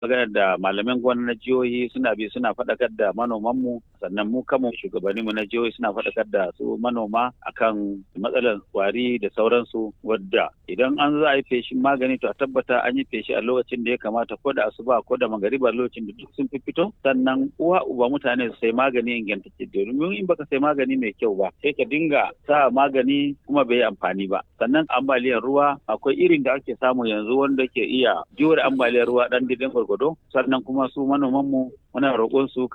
magana da malaman gwamnati na jihohi suna bi suna faɗakar da manomanmu sannan mu kanmu shugabanninmu na jihohi suna faɗakar da su manoma akan matsalar kwari da sauransu wadda idan an za a yi feshin magani to a tabbata an yi feshi a lokacin da ya kamata ko da asuba ko da magariba lokacin da duk sun fi fito sannan uwa uba mutane su sai magani ingantacce domin in baka sai magani mai kyau ba sai ka dinga sa magani kuma bai yi amfani ba sannan ambaliyar ruwa akwai irin da ake samu yanzu wanda ke iya jure ambaliyar ruwa dan didin gwargwado sannan kuma su manoman mu muna roƙon su